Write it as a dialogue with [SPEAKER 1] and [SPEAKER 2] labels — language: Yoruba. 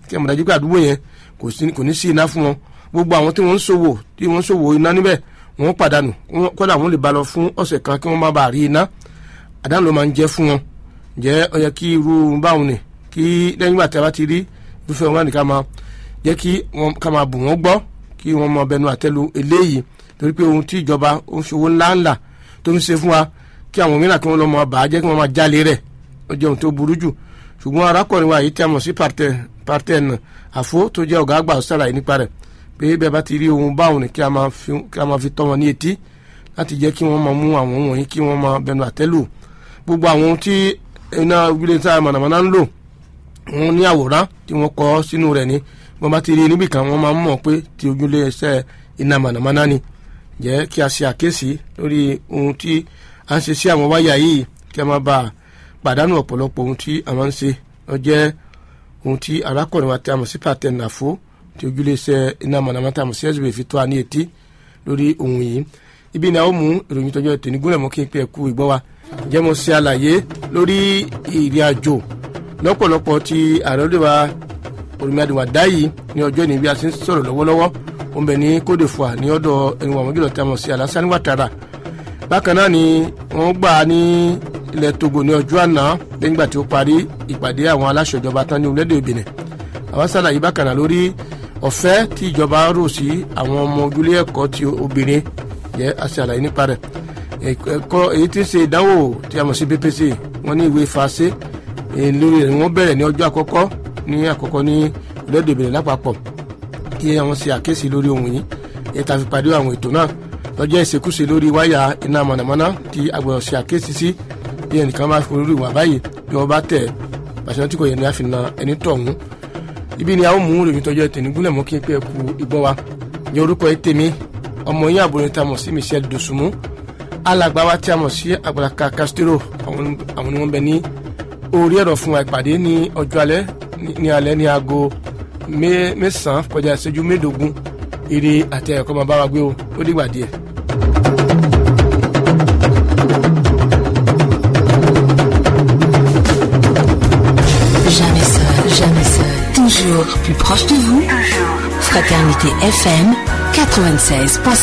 [SPEAKER 1] kí ẹ mọ̀ dájú pé àdúgbò yẹn kò ní sí iná fún wọn gbogbo àwọn tí wọ́n ń ṣòwò tí wọ́n ń ṣòwò iná níbẹ̀ wọ́n pàdánù kódà wọ́n lè ba lọ fún ọ̀sẹ̀ kan kí wọ́n má bàa rí iná àdánù ló máa ń jẹ́ fún wọn jẹ́ ó yẹ kí irú báwọn ni kí lẹ́yìn ìgbà tí a bá ti rí irúfẹ́ wọn ní ká máa jẹ́ kí wọ́n ká máa bù wọ́n gbọ́ kí wọ́n mọ bẹnu àtẹ́lu eléyìí torí pé ohun tí ìjọba ó ń ṣòwò ńláńlá tó ń ṣe fún wa kí àwọn mìíràn kí wọ́n lọ mọ bàá jẹ́ kí wọ́n máa jálè rẹ̀ ó jẹ́ ohun tó burú jù ṣùgbọ́n arákùnrin wa yìí tí a mọ̀ sí partẹ́n àfó tó jẹ́ ọ̀gá àgbà ṣàlàyé nípa rẹ̀ pé bẹ́ẹ̀ bá ti rí ohun báwọn ni kí a máa fi tọ́ wọn ní etí láti jẹ́ kí wọ́n máa mú àwọn wọ̀nyí kí wọ́n máa bẹnu àtẹ́lù gbogbo àwọn ohun tí iná ilé iṣẹ́ mọ̀nàmọ́ná ń lò wọ́n ní àwòrán tí wọ́n kọ́ sínú rẹ̀ ni wọ́n bá ti rí níbì kan wọ́n máa ń mọ̀ pé ti ojúlé iṣẹ́ iná mọ̀nàmọ́ná ni jẹ́ kí a ṣe àkíyèsí lórí ohun tí a ń ṣe sí àwọn wáyà yìí kí a máa bá a pàdánù ọ̀pọ̀lọpọ̀ ohun tí a máa ń ṣe ó jẹ́ ohun tí arákùnrin wa tí a mọ̀ sí pàtẹ́ nàfó tí ojúlé iṣẹ́ iná mọ̀nàmọ́ná tí a mọ̀ sí ẹ̀sùn fi tó a ní etí lórí ohun yìí ibi ni a ó mú ìròyìn tọjọ́ ètò ìnígúnlẹ̀ mọ́ kí n pé ẹ̀kú ìgbọ́ wa jẹ́ mo ṣe àlàyé lórí ìrìn àjò lọ́pọ̀lọpọ̀ tí ààrẹ òde wa olùmíàdìwà dá yìí ní ọjọ́ ìní bí a ti ń sọ̀rọ̀ lọ́wọ́lọ́wọ́ ó ń bẹ ní Côte d'Ivoire ní ọ̀dọ̀ ẹni wàmú jùlọ tí a mọ̀ sí Alassane Ouattara bákan náà ni wọ́n gbà ní ilẹ̀ Togo ní ọjọ́ àná lẹ́yìn ìgbà tí ó parí ìpàdé àwọn aláṣẹ ìjọba tán ní orílẹ̀-èdè Benin àwọn sàlàyé bákan náà lórí ọ̀fẹ́ tí ìjọba rò sí àwọn ọmọ ojúlé ẹ̀kọ́ ti obìnrin jẹ́ àṣàlàyé nípa rẹ̀ ẹ̀kọ́ èyí tí ń ṣe ìdánwò tí a mọ̀ sí BPC wọ́n ní ìwé fàṣẹ lórí rẹ̀ wọ́n bẹ̀rẹ̀ ní ọjọ́ àkọ́kọ́ ní àkọ́kọ́ ní orílẹ̀-èdè Benin lápapọ̀ kí àwọn ṣe àkíyèsí lórí ohun yìí èyí tá a fi pàdé àwọn ètò náà lọ́jọ́ ìṣekúṣe lórí wáyà iná mọ̀nàmọ́ná tí a gbọ́dọ̀ ṣe àkíyèsí sí bí ẹnìkan bá fi orí ìwà báyìí bí wọ́n bá tẹ̀ pàṣẹ tí kò yẹ ní a fi na ẹni tọ̀hún ibi ni a ó mú ìròyìn tọjọ́ ìtẹ̀nígúnlẹ̀ mọ́ kí n pé ẹkú ìgbọ́ wa ní orúkọ ètèmi ọmọ yín àbúrò tá a mọ̀ sí Michelle Dosunmu alàgbà wa tí a mọ̀ sí Àgbàlaka Castro àwọn ni wọ́n bẹ ní orí ẹ̀rọ fún wa ìpàdé ní ọjọ́ alẹ́ ní alẹ́ ní aago mẹ́sàn-án kọjá ìṣẹ́jú mẹ́ẹ̀ẹ́dógún ire àti ẹ̀kọ́ máa bá wa gbé o ó dìgbà díẹ̀.
[SPEAKER 2] Jamais seul, jamais seul. Toujours plus proche de vous. Fraternité FM 96.